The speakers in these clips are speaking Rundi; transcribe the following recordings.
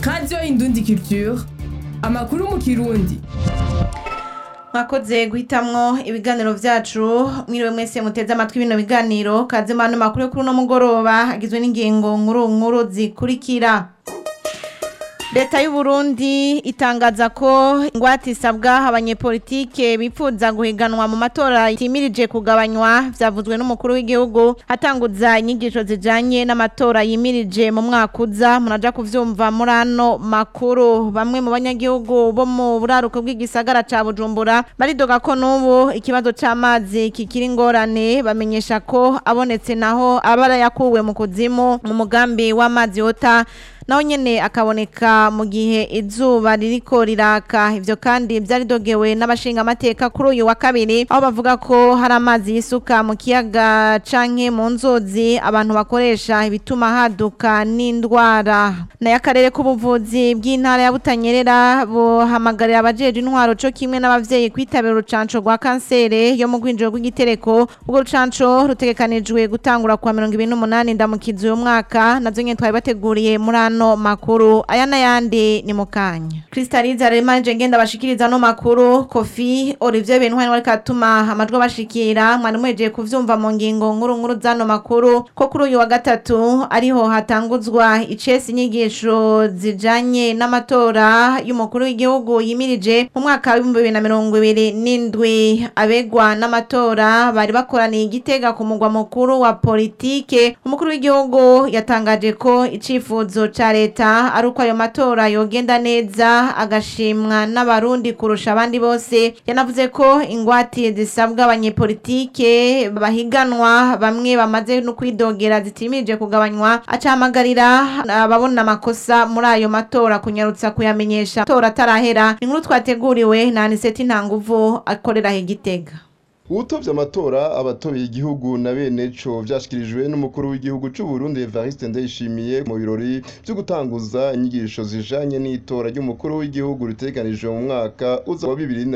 radiyo indundi culture amakuru mu kirundi mwakoze guhitamwo ibiganiro vyacu mwiriwe mwese muteze amatwi bino biganiro kaze mano makuru yo kuri uno mugoroba agizwe n'ingingo nkuru nkuru zikurikira leta y'u Burundi itangaza ko ingwate isabwa abanyepolitike bipfuza guhiganwa mu matora yimirije kugabanywa vyavuzwe n'umukuru w'igihugu hatanguza inyigisho zijanye n'amatora yimirije mu mwaka uza muraja kuvyumva muri ano makuru bamwe mu banyagihugu bo mu buraruko bw'igisagara ca Bujumbura baridoga ko n'ubu ikibazo c'amazi kikiri ingorane bamenyesha ko abonetse naho abara yakuwe mu kuzimu mu mugambi w'amazi yota naho nyene akaboneka mu gihe izuba ririko riraka ivyo kandi vyaridogewe n'abashinga amateka kuri uyu wa kabiri aho bavuga ko hari amazi yisuka mu kiyaga canke mu nzuzi abantu bakoresha ibituma haduka n'indwara nayo akarere k'ubuvuzi bw'intara ya Butanyerera buhamagarira abajeje intwaro co kimwe n'abavyeyi kwitabira urucanco rwa kansere yo mu rwinjiro rw'igitereko urwo rucanco rutegekanijwe gutangura kuwa mirongo ibiri n'umunani ndamukizi uyu mwaka navyo nyene twari bateguriye muri ano makuru aya n'ayandi ni mu kanya kristalize aremanje ngenda bashikiriza no makuru kofi olivier bentwari wari katuma amajwi bashikira mwari mwejeje kuvyumva mu ngingo nkuru nkuru zano makuru ko kuri uyu wa gatatu ariho hatanguzwa icesi inyigisho zijanye n'amatora y'umukuru w'igihugu yimirije mu mwaka w'ibihumbi bibiri na mirongo ibiri n'indwi abegwa n'amatora bari bakoraniye igitega ku mugwa mukuru wa politike umukuru w'igihugu yatangaje ko icifuzo ca leta ari uko ayo matora yogenda neza agashimwa n'abarundi kurusha abandi bose yanavuze ko ingwate zisabwa abanyepolitike bahiganwa bamwe bamaze no kwidogera zitimirije kugabanywa acahamagarira ababona amakosa muri ayo matora kunyarutsa kuyamenyesha amatora atarahera inkuru twateguriwe na aniseti ntanguvu akorera igitega uwutovye amatora abatoye igihugu na bene co vyashikirijwe n'umukuru w'igihugu c'u Burundi Evariste Ndayishimiye mu birori vyo gutanguza inyigisho zijanye n'itora ry'umukuru w'igihugu ritegekanijwe mu mwaka uza wa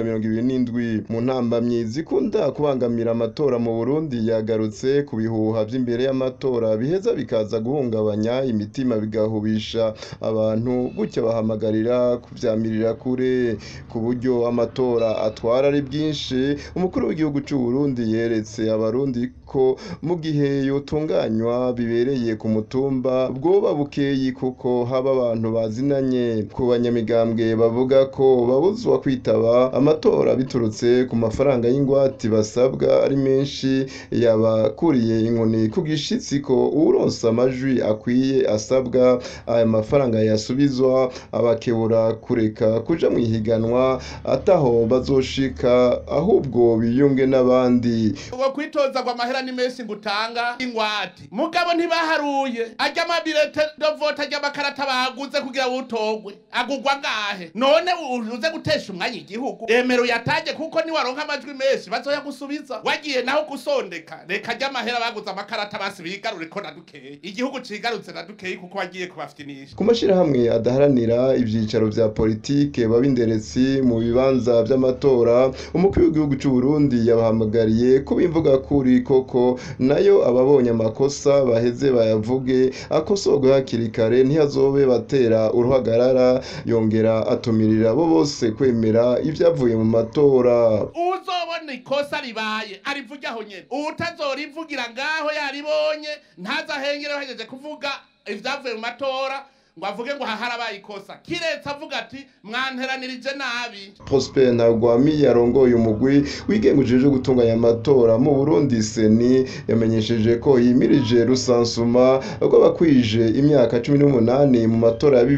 2027 mu ntambamyi zikunda kubangamira amatora mu Burundi yagarutse ku bihuha vy'imbere y'amatora biheza bikaza guhungabanya imitima bigahubisha abantu gutya bahamagarira kuvyamirira kure ku buryo amatora atwara ari bwinshi umukuru w'igihugu cy'u Burundi yeretse abarundi ko mu gihe yotunganywa bibereye ku mutumba bwoba bukeyi kuko haba abantu bazinanye ku banyamigambwe bavuga ko babuzwa kwitaba amatora biturutse ku mafaranga y'ingwate basabwa ari menshi yabakuriye inkoni ku gishitsi ko uronsa amajwi akwiye asabwa aya mafaranga yasubizwa abakebura kureka kuja mu ihiganwa ataho bazoshika ahubwo biyunge n'abandi uwo kwitoza ngo amahera ni menshi ngutanga ingwate mugabo ntibaharuye ajya amabirete dovota ajya amakarata baguze kugira wutogwe agugwa ngahe none uze gutesha umwanya igihugu remero yatange kuko niwaronka amajwi menshi bazoyagusubiza wagiye naho gusondeka reka ajya amahera baguze amakarata basi bigarure ko na dukeyi igihugu cigarutse na dukeyi kuko wagiye kubafitinisha ku mashirahamwe adaharanira ivyicaro vya politike babinderetsi mu bibanza vy'amatora umukuru w'igihugu c'u Burundi yabahamagariye ko bimvuga kuri koko nayo ababonye amakosa baheze bayavuge akosorwe hakiri kare ntihazobe batera uruhagarara yongera atumirira bo bose kwemera ivyavuye mu matora uzobona ikosa ribaye arivuge aho nyene uwutazorivugira ngaho yaribonye ntazahengere bahejeje kuvuga ivyavuye mu matora ngo avuge ngo haharabaye ikosa kiretse avuga ati mwanteranirije nabi Prosper Ntagwami yarongoye umugwi wigenga ujejwe gutunganya amatora mu Burundi seni yamenyesheje ko yimirije rusansuma rw'abakwije imyaka 18 mu matora ya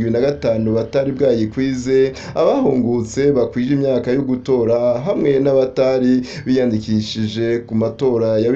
2025 batari bwayikwize abahungutse bakwije imyaka yo gutora hamwe n'abatari biyandikishije ku matora ya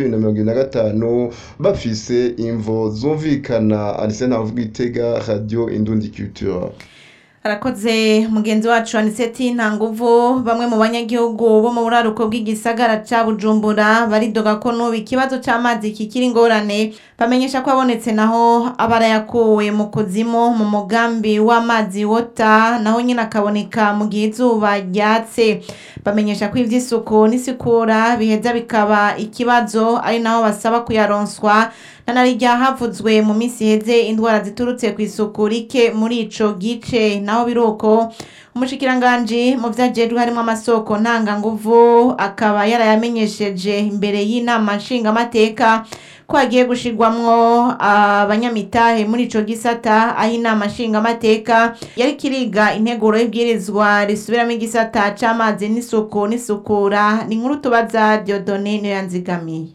2025 bafise imvo zumvikana Arsene Havugitega Radio Indundi Culture arakoze mugenzi wacu aniseti nta nguvu bamwe mu banyagihugu bo mu buraruko bw'igisagara ca bujumbura baridoga ko n'ubu ikibazo c'amazi kikiri ingorane bamenyesha ko abonetse naho aba arayakuwe mu kuzimu mu mugambi w'amazi wota naho nyine akaboneka mu gihe izuba ryatse bamenyesha ko ivy'isuku n'isukura biheza bikaba ikibazo ari naho basaba kuyaronswa nanari ryavuzwe mu minsi iheze indwara ziturutse ku isuku rike muri ico gice naho biruko umushikiranganji mu vyajejwe harimo amasoko ntanganguvu akaba yarayamenyesheje imbere y'inama nshingamateka ko hagiye gushirwamwo abanyamitahe muri ico gisata aho inama nshingamateka yari kiriga integuro y'ibwirizwa risubiramo igisata c'amazi n'isuku n'isukura ni inkuru tubaza Diodone niyo yanzigamiye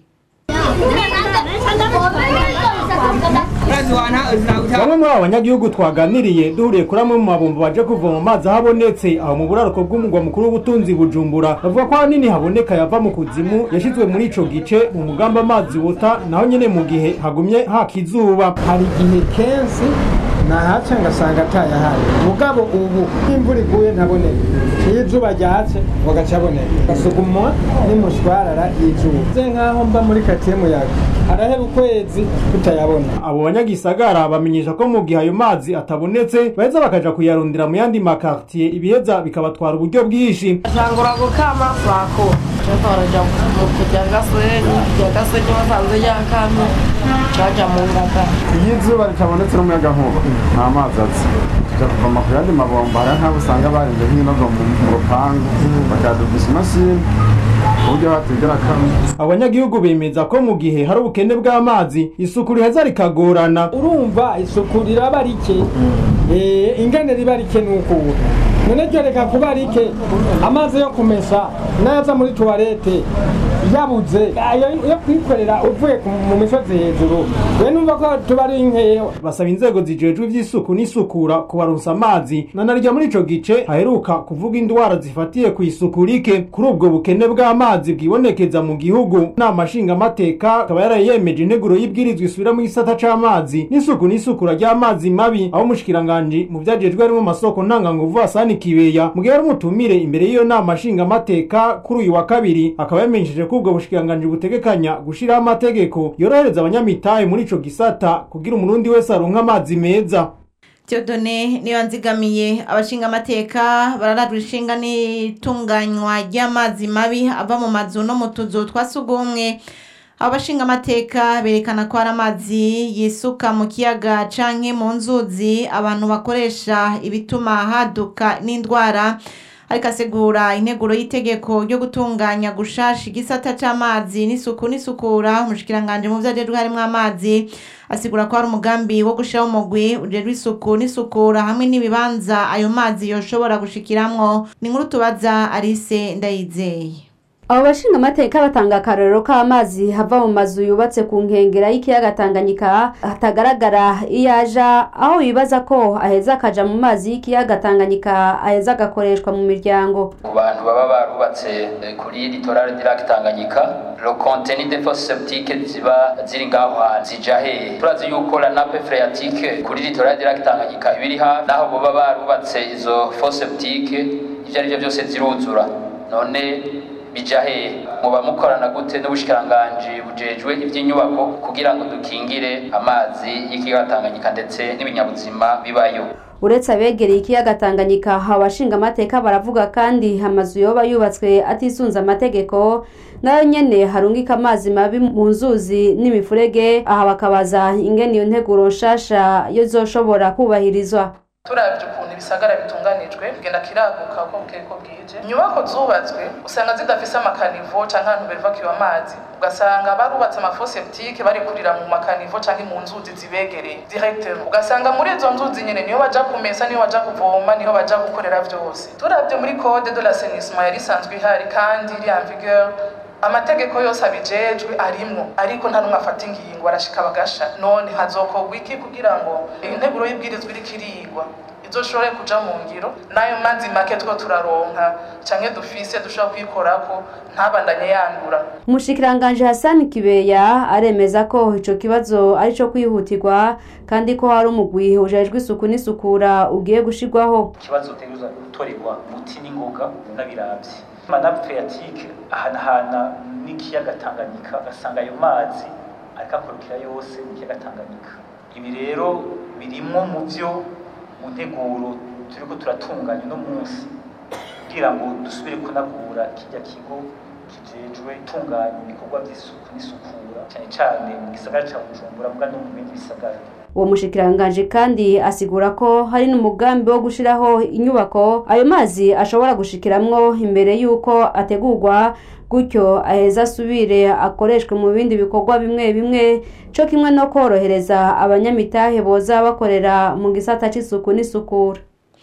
bamwe muri abo banyagihugu twaganiriye duhuriye kuri amwe mu mabombo baje kuvoma amazi aho abonetse aho mu buraruko bw'umugwa mukuru w'ubutunzi bujumbura bavuga ko ahanini haboneka yava mu kuzimu yashizwe muri ico gice mu mugambi amazi wota naho nyene mu gihe hagumye haka izuba hari igihe kenshi nahaca ngasanga atayahari mugabo ubu imvura iguye ntaboneka iyo izuba ryatse ngo agaca aboneka gasugumwa n'umushwarara y'izuba ze nk'aho mba muri katiye muyaga harahera ukwezi tutayabona abo banyagisagara bamenyesha ko mu gihe ayo mazi atabonetse baheza bakaja kuyarondera mu yandi makartiye ibiheza bikabatwara uburyo bwinshi Shangura gukama bako Cheko baraja mu kujya gasweni kujya gasweni basanze yakamye caja mu ngata iyo izuba ritabonetse n'umuyagankuba nta mazi aza tujya kuvoma ku yandi mabombo hari nk'abo usanga barenze nk'inogo mu mu rupangu bakadugisha imashini ku buryo batigera kamwe abanyagihugu bemeza ko mu gihe hari ubukene bw'amazi isuku riheza rikagorana urumva isuku riraba rike Eh, ingene riba rike nukubu none ryo reka kuba rike amazi yo kumesa naza muri tuwarete yabuze ayo yo kwikorera uvuye ku- mu misozi hejuru we numva ko tuba ari nkeya basaba inzego zijejwe ivy'isuku n'isukura kubaronsa amazi nanarya muri ico gice haheruka kuvuga indwara zifatiye ku isuku rike kuri ubwo bukene bw'amazi bwibonekeza mu gihugu nama nshingamateka akaba yarayemeje integuro y'ibwirizwa isubira mu gisata c'amazi n'isuku n'isukura ry'amazi mabi aho umushikiranganji mu vyajejwe harimo amasoko ntanganguvu Hasani Kibeya mu gihe ari umutumire imbere y'iyo nama nshingamateka kuri uyu wa kabiri akaba yamenyesheje ko ubwo bushikiranganji butegekanya gushiraho amategeko yorohereza abanyamitahe muri ico gisata kugira umurundi wese aronka amazi meza Theodone niyo nzigamiye abashinga amateka bararajwe ishinga n'itunganywa ry'amazi mabi ava mu mazu no mu tuzu twa sugumwe abo bashinga amateka berekana ko hari amazi yisuka mu kiyaga canke mu nzuzi abantu bakoresha ibituma haduka n'indwara ariko asigura integuro y'itegeko ryo gutunganya gushasha igisata c'amazi n'isuku n'isukura umushikiranganje mu vyajejwe harimwo amazi asigura ko hari umugambi wo gushiraho umugwi ujejwe isuku n'isukura hamwe n'ibibanza ayo mazi yoshobora gushikiramwo ni inkuru tubaza Alice Ndayizeye abo bashinga amateka batanga akarorero k'amazi hava mu mazu yubatse ku nkengera y'ikiyaga tanganyika hatagaragara iyo aja aho bibaza ko aheza akaja mu mazi y'ikiyaga tanganyika aheza agakoreshwa mu miryango ku bantu baba barubatse eh, kuri litorale du lac Tanganyika le contenu des fosses septiques ziba ziri ngaho hantu zija hehe turazi yuko la nappe phréatique kuri litorale du lac Tanganyika ibiri hafi naho boba barubatse izo fosses septiques ivyo ari vyo byose ziruzura none bija hehe muba mukorana gute n'ubushikiranganji bujejwe ivy'inyubako kugira ngo dukingire amazi y'ikiyaga Tanganyika ndetse n'ibinyabuzima bibayo uretse abegereye ikiyaga tanganyika abashinga amateka baravuga kandi amazu yoba yubatswe atisunze amategeko nayo nyene harungika amazi mabi mu nzuzi n'imifurege aha bakabaza ingene iyo nteguro nshasha yo zoshobora kubahirizwa turavye ukuntu ibisagara bitunganijwe kugenda kiraguka uko bukeye ko bwije inyubako zubatswe usanga zidafise amakanivo canke ahantu bevakiwe amazi ugasanga barubatse amafoseptike barekurira mu makanivo canke mu nzuzi zibegereye directement ugasanga muri izo nzuzi nyene niho baja kumesa niho baja kuvoma niho baja gukorera vyose turavye muri code de l'assainissement yari isanzwe ihari kandi iri en vigueur amategeko yose abijejwe arimwo ariko nta numwe afata ingingo arashika bagasha none hazokorwa iki kugira ngo integuro y'ibwirizwa iriko irigwa izoshobore kuja mu ngiro n'ayo mazi make two turaronka canke dufise dushobora kwikorako ntabandanye yandura umushikiranganji hasani kibeya aremeza ko ico kibazo ari co kwihutirwa kandi ko hari umugwi ujejwe isuku n'isukura ugiye gushirwaho ikibazo utegerezwa gutorerwa umuti n'ingoga n'abiravye manabu phreatique ahanahana n'ikiyaga tanganyika ugasanga ayo mazi ariko akorokera yose mu kiyaga tanganyika ibi rero birimwo mu vyo mu nteguro turiko turatunganya uno munsi kugira ngo dusubire kunagura kirya kigo kijejwe gutunganya ibikorwa vy'isuku n'isukura cyane cyane mu gisagara ca bujumbura mbwa no mu bindi bisagara uwo mushikiranganji kandi asigura ko hari n'umugambi wo gushiraho inyubako ayo mazi ashobora gushikiramwo imbere y'uko ategurwa gutyo aheza asubire akoreshwe mu bindi bikorwa bimwe bimwe co kimwe no korohereza abanyamitahe boza bakorera mu gisata c'isuku n'isukura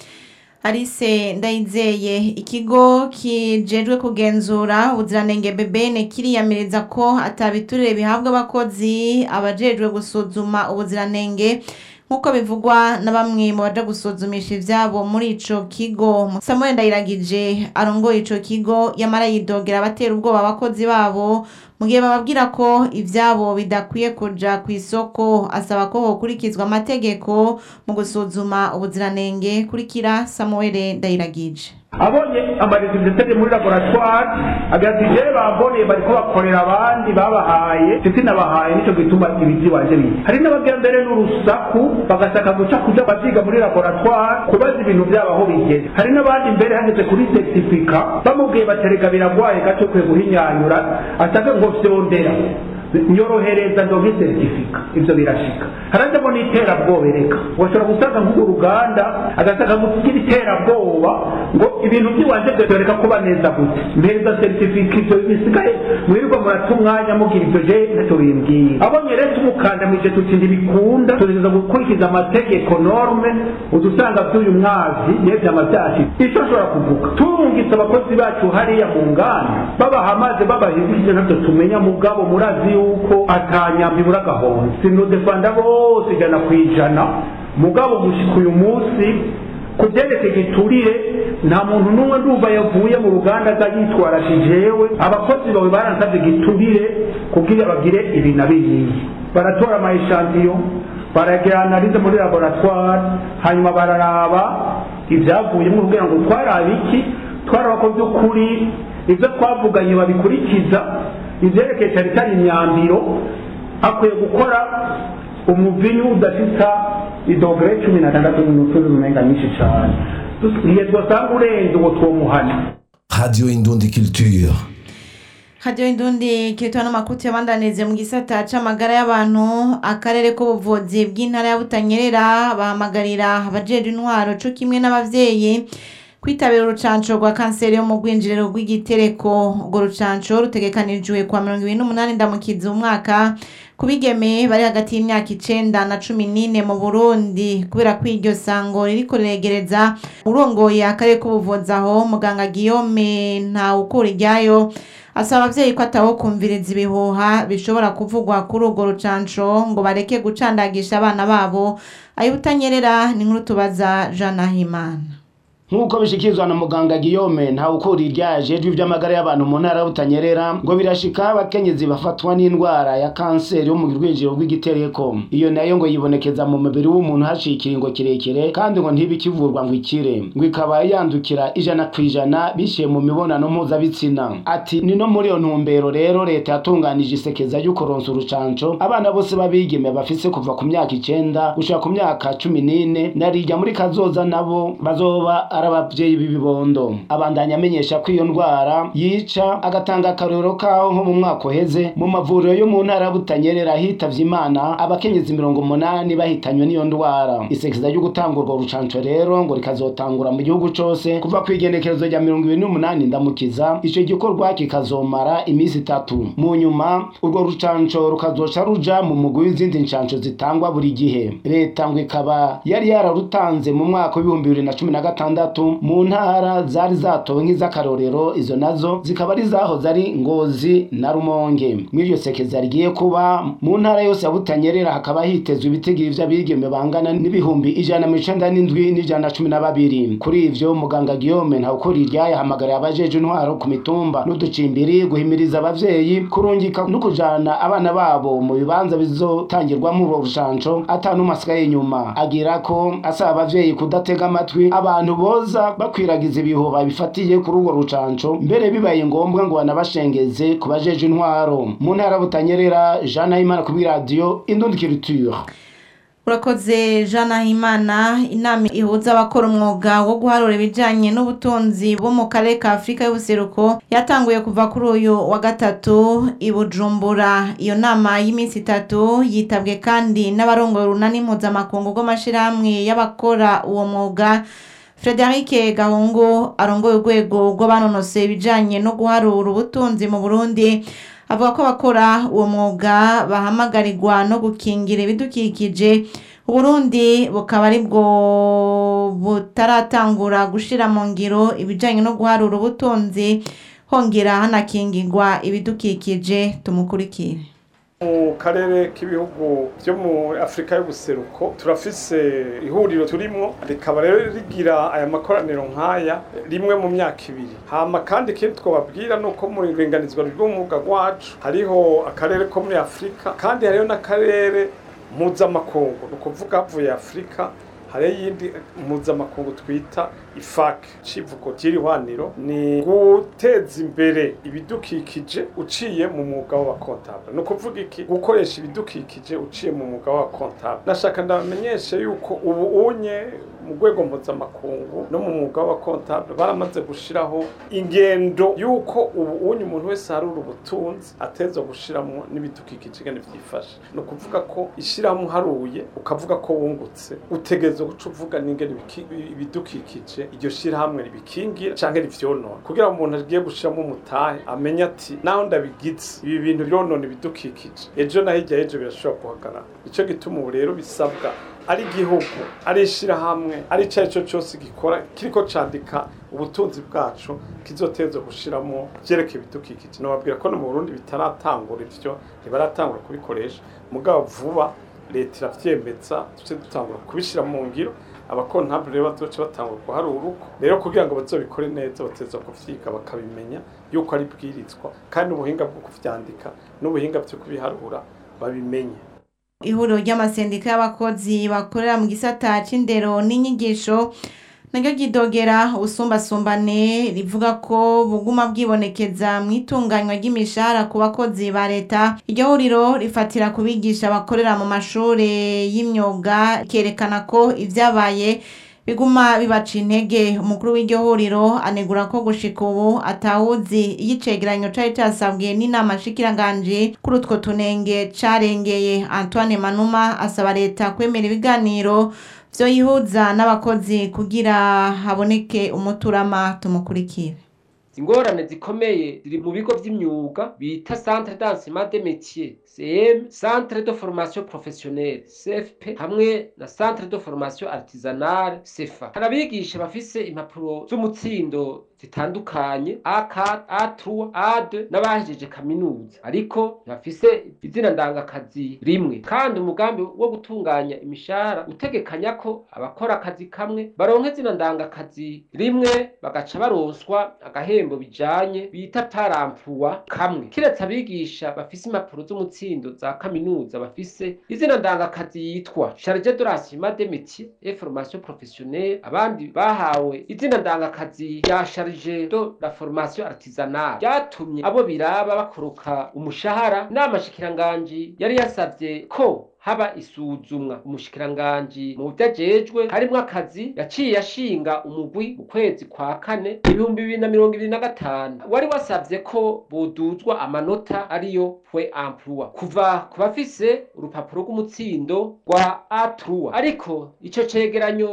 Alice Ndayizeye ikigo kijejwe kugenzura ubuziranenge BBN kiriyamiriza ko atabiturire bihabwa abakozi abajejwe gusuzuma ubuziranenge nk'uko bivugwa na bamwe mu baja gusuzumisha ivyabo muri ico kigo Samuel Ndayiragije arongoye ico kigo yamara yidogera abatera ubwoba abakozi babo mu gihe bababwira ko ivyabo bidakwiye kuja ku isoko asaba ko hokurikizwa amategeko mu gusuzuma ubuziranenge kurikira Samuel Ndayiragije abonye amaresultat muri laboratoire agira ati jewe bamboneye bariko bakorera abandi babahaye ndetse nabahaye nico gituma ibiji wanje biza hari n'abagira mbere n'urusaku bagashaka guca kuja bavyiga muri laboratoire kubaza ibintu vyabo aho bigeze hari n'abandi mbere hageze kuri certificat bamubwiye baterega biragwaye gato kwe guhinyanyura asanga ngo vyondera nyorohereza ndonke seritifika ivyo birashika harajamo n'iterabwoba ereka washobora gusanga nk'urwo ruganda agasanga kugira iterabwoba ngo ibintu by'iwanje byoreka kuba neza gute mpereza seritifika ivyo bisigaye mwirirwa murata umwanya mugira ivyo je ntacyo bimbwiye abonye rero tumukandamije tuti ntibikunda tugerageza gukurikiza amategeko norme udusanga vy'uyu mwazi yevyama vyashitse ico ashobora kuvuga turungitse abakozi bacu hariya mu nganda babaha amazi babahindukije ntavyo tumenya mugabo murazi yuko atanyambi muri agahonda sinodefanda bose ijana ku ijana mugabo gushika uyu munsi ku byerekeye igiturire nta muntu n'umwe ndumva yavuye mu ruganda aza yitwara ati jewe abakozi bawe baransabye igiturire kugira bagire ibi na biriya baratora amayishantiyo baragira analize muri laboratoire hanyuma bararaba ibyavuyemo kugira ngo twarabe iki twaraba ko by'ukuri ibyo twavuganye babikurikiza ivyerekeye cyane cyane imyambiro akwiye gukora umuvinyu udafita idogere cumi na tandatu n'umutuzi umenga nyinshi cane igihe twasanga urenze uwo twomuhana Radio Indundi Culture. Radio Indundi kitwa n'amakuti yabandanize mu gisata c'amagara y'abantu akarere k'ubuvuzi bw'intara ya Butanyerera bahamagarira abajejwe intwaro co kimwe n'abavyeyi kwitabira urucanco rwa kanseri yo mu rwinjiriro rw'igitereko urwo rucanco rutegekanijwe kwa mirongo ibiri n'umunani ndamukizi umwaka ku bigeme bari hagati y'imyaka icenda na cumi n'ine mu burundi kubera ko iryo sango ririko riregereza urongoye akarere k'ubuvuzi aho muganga guillaume ntawukura iryayo asaba abavyeyi ko ataho kumviriza ibihuha bishobora kuvugwa kuri urwo rucanco ngo bareke gucandagisha abana babo ayibutanyerera ni nkuru tubaza jean nahimana nk'uko bishikirizwa na muganga Guillaume nta ukuri iryaje ijwi by'amagara y'abantu mu ntara y'Ubutanyerera ngo birashika abakenyezi bafatwa n'indwara ya kanseri yo mu rwinjiro rw'igitereko iyo nayo ngo yibonekeza mu mubiri w'umuntu haciye ikiringo kirekire kandi ngo ntibikivurwa ngo ikire ngo ikaba yandukira ijana ku ijana biciye mu mibonano mpuzabitsina ati ni no muri iyo ntumbero rero leta yatunganije isekeza ryo kuronsa urucanco abana bose b'abigeme bafise kuva ku myaka icenda gushika ku myaka cumi n'ine narirya muri kazoza nabo bazoba ari abavyeyi b'ibibondo abandanya amenyesha ko iyo ndwara yica agatanga akarorero kaho nko mu mwaka uheze mu mavuriro yo mu ntara ya Butanyerera hitavye imana abakenyezi mirongo umunani bahitanywe n'iyo ndwara isekeza ryo gutanga urwo rucanco rero ngo rikazotangura mu gihugu cose kuva ku igenekerezo rya mirongo ibiri n'umunani ndamukiza ico gikorwa kikazomara imisi itatu mu nyuma urwo rucanco rukazoca ruja mu mugwi w'izindi ncanco zitangwa buri gihe leta ngo ikaba yari yararutanze mu mwaka w'ibihumbi bibiri na cumi na gatandatu zitandatu mu ntara zari zatowe nk'iz'akarorero izo nazo zikaba ari zahoze ari ngozi na rumonge muri iryo sekeza rigiye kuba mu ntara yose ya butanyerera hakaba hitezwe ibitigiri vy'abigeme bangana n'ibihumbi ijana na mirongo icenda n'indwi n'ijana na cumi na babiri kuri ivyo muganga Guillaume ntawukuri iryaye ahamagara abajeje intwaro ku mitumba n'uducimbiri guhimiriza abavyeyi kurungika no kujana abana babo mu bibanza bizotangirwamo urwo rushanco atanumwe asigaye inyuma agira ko asaba abavyeyi kudatega amatwi abantu boza bakwiragiza ibihuha bifatiye kuri urwo rucanco mbere bibaye ngombwa ngo banabashengeze ku bajeje intwaro mu ntara butanyerera Jean Nahimana kuri radio Indundikiriture urakoze jean nahimana inama ihuza abakora umwuga wo guharura ibijyanye n'ubutunzi bo mu karere ka afurika y'ubuseruko yatanguye kuva kuri uyu wa gatatu i bujumbura iyo nama y'iminsi itatu yitabwe kandi n'abarongoye urunani mpuzamakungu rw'amashyirahamwe y'abakora uwo mwuga frederic gahungu arongoye urwego rw'abanonosoye ibijyanye no guharura ubutunzi mu burundi avuga ko abakora uwo mwuga bahamagarirwa no gukingira ibidukikije uburundi bukaba ari bwo butaratangura gushyira mu ngiro ibijyanye no guharura ubutunzi hongera hanakingirwa ibidukikije tumukurikire mu karere k'ibihugu byo mu afurika y'ubuseruko turafise ihuriro turimwo rikaba rero rigira aya makoraniro nk'aya rimwe mu myaka ibiri hama kandi ikindi twababwira ni uko mu iringanizwa ry'umwuga wacu hariho akarere ko muri afurika kandi hariho n'akarere mpuzamakungu ni ukuvuga havuye afurika hariho iyindi mpuzamakungu twita ifak civugo ry'irihwaniro ni guteza imbere ibidukikije uciye mu mwuga w'abakontabule ni ukuvuga iki gukoresha ibidukikije uciye mu mwuga w'abakontabule nashaka ndamenyeshe yuko ubu unye mu rwego mpuzamakungu no mu mwuga w'abakontabule baramaze gushiraho ingendo yuko ubu unye umuntu wese harura ubutunzi ateza gushiramo n'ibidukikije ingene vyifashe ni ukuvuga ko ishirahamwe uharuye ukavuga ko wungutse utegerezwa guca uvuga n'ingene ibidukikije iryo shirahamwe ribikingira canke rivyonona kugira ngo umuntu agiye gushiramo umutahe amenye ati naho ndabigize ibi bintu bironona ibidukikije ejo na hirya y'ejo birashobora guhagarara nico gituma ubu rero bisabwa ari igihugu ari ishirahamwe ari ico ari cyo cyose gikora kiriko candika ubutunzi bwacu kizoteza gushiramo vyerekeye ibidukikije nobabwira ko no mu Burundi bitaratangura ivyo ntibaratangura kubikoresha mugabo vuba leta iravyemeza tuce dutangura kubishira mu ngiro abakontabule rero bazoca batangura guharura uruko rero kugira ngo bazobikore neza bateza kuvyiga bakabimenya yuko ari bwirizwa kandi ubuhinga bwo kuvyandika n'ubuhinga byo kubiharura babimenye ihuriro ry'amasendika y'abakozi bakorera mu gisata c'indero n'inyigisho naryo ryidogera ubusumbasumbane rivuga ko buguma bwibonekeza mu itunganywa ry'imishahara ku bakozi ba leta iryo huriro rifatira ku bigisha bakorera mu mashuri y'imyuga rikerekana ko ibyabaye biguma bibaca intege umukuru w'iryo huriro anegura ko gushika ubu atawuzi iyo icegeranyo cari casabwe n'inama nshikiranganji kuri utwo tunenge carengeye antoine manuma asaba leta kwemera ibiganiro vyoyihuza n'abakozi kugira haboneke umuturama tumukurikire ingorane zikomeye ziri mu bigo vy'imyuga bita centre d'enseignement des métiers CM centre de formation professionnelle CFP hamwe na centre de formation artisanale CFA hari abigisha bafise impapuro z'umutsindo zitandukanye A4 A3 A2 n'abahejeje kaminuza ariko ntibafise izina ndangakazi rimwe kandi umugambi wo gutunganya imishahara utegekanya ko abakora akazi kamwe baronka izina ndangakazi rimwe bagaca baronswa agahembo bijanye bita paramploi kamwe kiretse abigisha bafise impapuro z'umutsindo za kaminuza bafise izina ndangakazi yitwa charge de l'enseignement des métiers et formation professionnelle abandi bahawe izina ndangakazi ya charge de la formation artisanale byatumye abo biraba bakoroka umushahara n'amashikiranganji yari yasavye ko haba isuzumwa umushikiranganji mu vyajejwe harimwo akazi yaciye ashinga umugwi mu kwezi kwa kane ibihumbi bibiri na mirongo ibiri na gatanu wari wasavye ko boduzwa amanota ariyo pwe emploi kuva ku bafise urupapuro rw'umutsindo rwa A3 ariko ico cegeranyo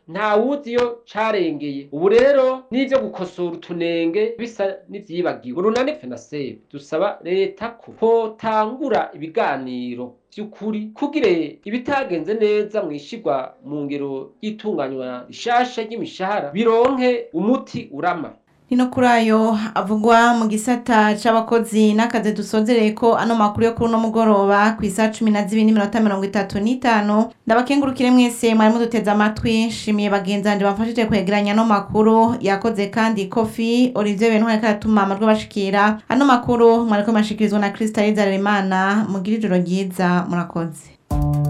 nta wuzi iyo carengeye ubu rero n'ivyo gukosora utunenge bisa n'ivyibagiwe urunani fenasebe dusaba leta ko hotangura ibiganiro vy'ukuri kugire ibitagenze neza mwishigwa mu ngero y'itunganywa rishasha ry'imishahara bironke umuti urama Nino kuri ayo avugwa mu gisata c'abakozi n'akazi dusozereye ko ano makuru yo kuri uno mugoroba ku isaha cumi na zibiri n'iminota mirongo itatu n'itanu ndabakengurukire mwese mwari muduteze amatwi nshimiye bagenzi banje bamfashije kwegeranya ano makuru yakoze kandi kofi Olivier Bentu ariko aratuma amajwi bashikira ano makuru mwariko mashikirizwa na Krista Rizaremana mugira ijoro ryiza murakoze